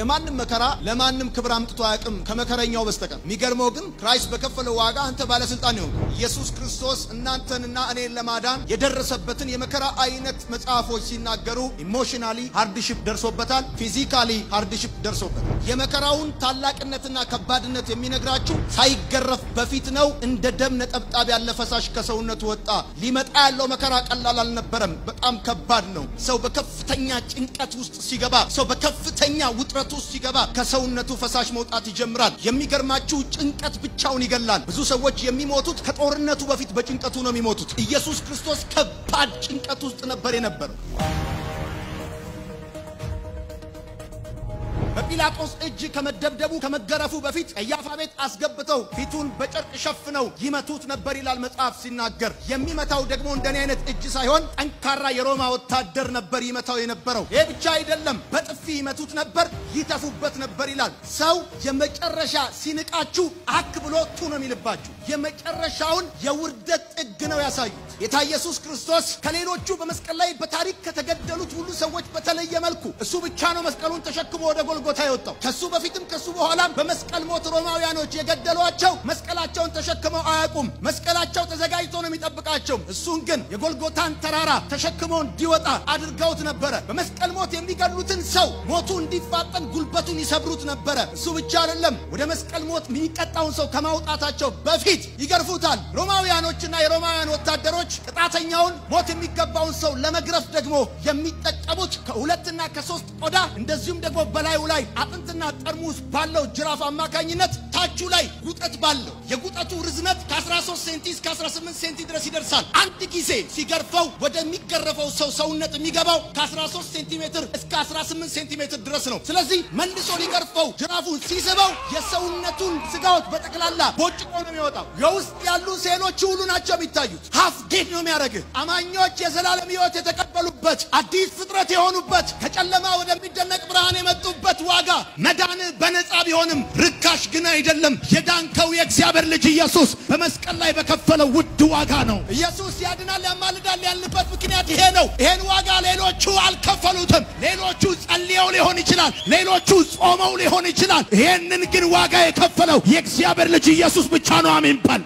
የማንም መከራ ለማንም ክብር አምጥቶ አያውቅም ከመከረኛው በስተቀር። የሚገርመው ግን ክራይስት በከፈለው ዋጋ አንተ ባለስልጣን ይሆን ኢየሱስ ክርስቶስ እናንተንና እኔን ለማዳን የደረሰበትን የመከራ አይነት መጽሐፎች ሲናገሩ ኢሞሽናሊ ሃርድሽፕ ደርሶበታል፣ ፊዚካሊ ሃርድሽፕ ደርሶበታል። የመከራውን ታላቅነትና ከባድነት የሚነግራችሁ ሳይገረፍ በፊት ነው። እንደ ደም ነጠብጣብ ያለ ፈሳሽ ከሰውነቱ ወጣ። ሊመጣ ያለው መከራ ቀላል አልነበረም። በጣም ከባድ ነው። ሰው በከፍተኛ ጭንቀት ውስጥ ሲገባ፣ ሰው በከፍተኛ ውጥረት ውስጥ ሲገባ ከሰውነቱ ፈሳሽ መውጣት ይጀምራል። የሚገርማችሁ ጭንቀት ብቻውን ይገላል። ብዙ ሰዎች የሚሞቱት ከጦርነቱ በፊት በጭንቀቱ ነው የሚሞቱት። ኢየሱስ ክርስቶስ ከባድ ጭንቀት ውስጥ ነበር የነበረው። በጲላጦስ እጅ ከመደብደቡ ከመገረፉ በፊት ቀያፋ ቤት አስገብተው ፊቱን በጨርቅ ሸፍነው ይመቱት ነበር ይላል መጽሐፍ ሲናገር። የሚመታው ደግሞ እንደኔ አይነት እጅ ሳይሆን ጠንካራ የሮማ ወታደር ነበር ይመታው የነበረው። ይህ ብቻ አይደለም፣ በጥፊ ይመቱት ነበር፣ ይተፉበት ነበር ይላል። ሰው የመጨረሻ ሲንቃችሁ አክ ብሎ ቱ ነው የሚልባችሁ። የመጨረሻውን የውርደት ጥግ ነው ያሳዩት። ጌታ ኢየሱስ ክርስቶስ ከሌሎቹ በመስቀል ላይ በታሪክ ከተገደሉት ሁሉ ሰዎች በተለየ መልኩ እሱ ብቻ ነው መስቀሉን ተሸክሞ ወደ ጎልጎታ የወጣው። ከሱ በፊትም ከሱ በኋላም በመስቀል ሞት ሮማውያኖች የገደሏቸው መስቀላቸውን ተሸክመው አያውቁም። መስቀላቸው ተዘጋጅቶ ነው የሚጠብቃቸው። እሱን ግን የጎልጎታን ተራራ ተሸክሞ እንዲወጣ አድርገውት ነበረ። በመስቀል ሞት የሚገድሉትን ሰው ሞቱ እንዲፋጠን ጉልበቱን ይሰብሩት ነበረ። እሱ ብቻ አይደለም፣ ወደ መስቀል ሞት የሚቀጣውን ሰው ከማውጣታቸው በፊት ይገርፉታል። ሮማውያኖችና የሮማውያን ወታደሮች ቅጣተኛውን ሞት የሚገባውን ሰው ለመግረፍ ደግሞ የሚጠቀሙት ከሁለትና ከሶስት ቆዳ እንደዚሁም ደግሞ በላዩ ላይ አጥንትና ጠርሙስ ባለው ጅራፍ አማካኝነት ታቹ ላይ ጉጠት ባለው የጉጠቱ ርዝመት ከ13 ሴንቲ እስከ 18 ሴንቲ ድረስ ይደርሳል። አንድ ጊዜ ሲገርፈው ወደሚገረፈው ሰው ሰውነት የሚገባው ከ13 ሴንቲሜትር እስከ 18 ሴንቲሜትር ድረስ ነው። ስለዚህ መልሶ ሊገርፈው ጅራፉን ሲስበው የሰውነቱን ስጋዎች በጠቅላላ ቦጭቆ ነው የሚወጣው። የውስጥ ያሉ ሴሎች ሁሉ ናቸው የሚታዩት። ሀፍ ጌት ነው የሚያደርግህ። አማኞች የዘላለም ሕይወት የተቀበሉበት አዲስ ፍጥረት የሆኑበት ከጨለማ ወደሚደነቅ ብርሃን የመጡበት ዋጋ መዳን በነፃ ቢሆንም ርካሽ ግን አይደለም። የዳንከው የእግዚአብሔር ልጅ ኢየሱስ በመስቀል ላይ በከፈለው ውድ ዋጋ ነው። ኢየሱስ ያድናል፣ ያማልዳል ያልንበት ምክንያት ይሄ ነው። ይሄን ዋጋ ሌሎቹ አልከፈሉትም። ሌሎቹ ጸልየው ሊሆን ይችላል፣ ሌሎቹ ጾመው ሊሆን ይችላል። ይሄንን ግን ዋጋ የከፈለው የእግዚአብሔር ልጅ ኢየሱስ ብቻ ነው። አሜን በል።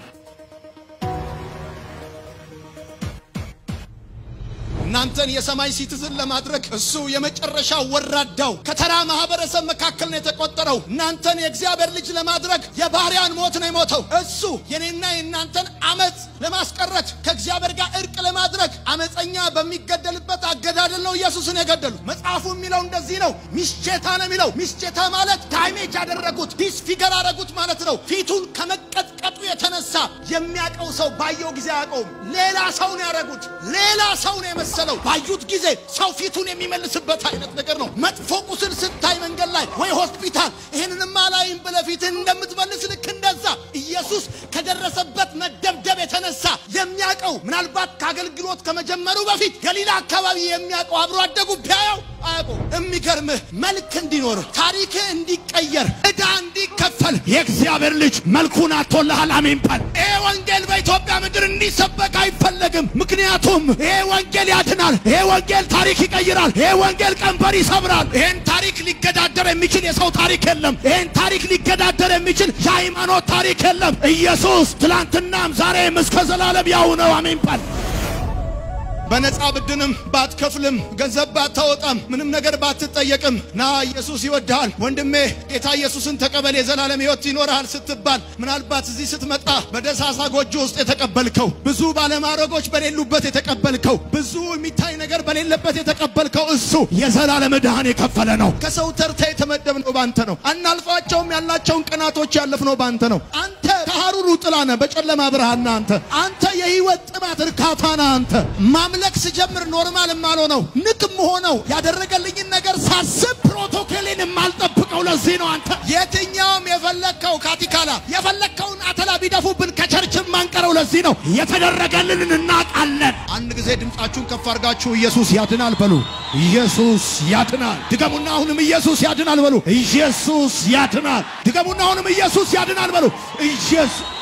እናንተን የሰማይ ሲቲዝን ለማድረግ እሱ የመጨረሻ ወራዳው ከተራ ማህበረሰብ መካከል ነው የተቆጠረው። እናንተን የእግዚአብሔር ልጅ ለማድረግ የባሪያን ሞት ነው የሞተው። እሱ የኔና የእናንተን አመፅ ለማስቀረት ከእግዚአብሔር ጋር እርቅ ለማድረግ አመፀኛ በሚገደልበት አገዳደል ነው ኢየሱስን የገደሉት። መጽሐፉ የሚለው እንደዚህ ነው። ሚስቼታ ነው የሚለው። ሚስቼታ ማለት ዳይሜጅ ያደረጉት ዲስፊገር አደረጉት ማለት ነው። ፊቱን ከመቀጥቀጡ የተነሳ የሚያውቀው ሰው ባየው ጊዜ አያውቀውም። ሌላ ሰው ነው ያደረጉት። ሌላ ሰው ነው የመሰለው። ባዩት ጊዜ ሰው ፊቱን የሚመልስበት አይነት ነገር ነው። መጥፎ ቁስል ስታይ መንገድ ላይ ወይ ሆስፒታል ይህንንማ ላይም ብለህ ፊትህን እንደምትመልስ ልክ እንደዛ ኢየሱስ ከደረሰበት መደብደብ የተነሳ የሚያውቀው ምናልባት ከአገልግሎት ከመጀመሩ በፊት ገሊላ አካባቢ የሚያውቀው አብሮ አደጉ ቢያየው አያውቀው። የሚገርምህ መልክ እንዲኖር ታሪክህ እንዲቀየር ዕዳ እንዲከፈል የእግዚአብሔር ልጅ መልኩን አቶልሃል። አሜን በል። ይሄ ወንጌል በኢትዮጵያ ምድር እንዲሰበክ አይፈለግም። ምክንያቱም ይሄ ወንጌል ያድናል። ይሄ ወንጌል ታሪክ ይቀይራል። ይሄ ወንጌል ቀንበር ይሰብራል። ይሄን ታሪክ ሊገዳደር የሚችል የሰው ታሪክ የለም። ይሄን ታሪክ ሊገዳደር የሚችል የሃይማኖት ታሪክ የለም። ኢየሱስ ትላንትናም ዛሬም እስከ ዘላለም ያው ነው። አሜን በል። በነፃ ብድንም ባትከፍልም ገንዘብ ባታወጣም ምንም ነገር ባትጠየቅም ና ኢየሱስ ይወድሃል ወንድሜ ጌታ ኢየሱስን ተቀበል የዘላለም ሕይወት ይኖርሃል ስትባል ምናልባት እዚህ ስትመጣ በደሳሳ ጎጆ ውስጥ የተቀበልከው ብዙ ባለማድረጎች በሌሉበት የተቀበልከው ብዙ የሚታይ ነገር በሌለበት የተቀበልከው እሱ የዘላለም ዕዳህን የከፈለ ነው። ከሰው ተርታ የተመደብነው ባንተ ነው። አናልፋቸውም ያላቸውን ቀናቶች ያለፍነው ባንተ ነው። አንተ ከሐሩሩ ጥላ ነህ፣ በጨለማ ብርሃን ነህ። አንተ አንተ የህይወት ጥማት እርካታ ነህ። አንተ ማምለክ ስጀምር ኖርማል የማልሆነው ንቅም ሆነው ያደረገልኝን ነገር ሳስብ ፕሮቶኮሌን የማልጠብቀው ለዚህ ነው። አንተ የትኛውም የፈለግከው ካቲካላ የፈለግከውን አተላ ቢደፉብን ከቸርች የማንቀረው ለዚህ ነው። የተደረገልንን እናውቃለን። አንድ ጊዜ ድምፃችሁን ከፍ አድርጋችሁ ኢየሱስ ያድናል በሉ። ኢየሱስ ያድናል። ድገሙና አሁንም ኢየሱስ ያድናል በሉ። ኢየሱስ ያድናል። ድገሙና አሁንም ኢየሱስ ያድናል በሉ። ኢየሱስ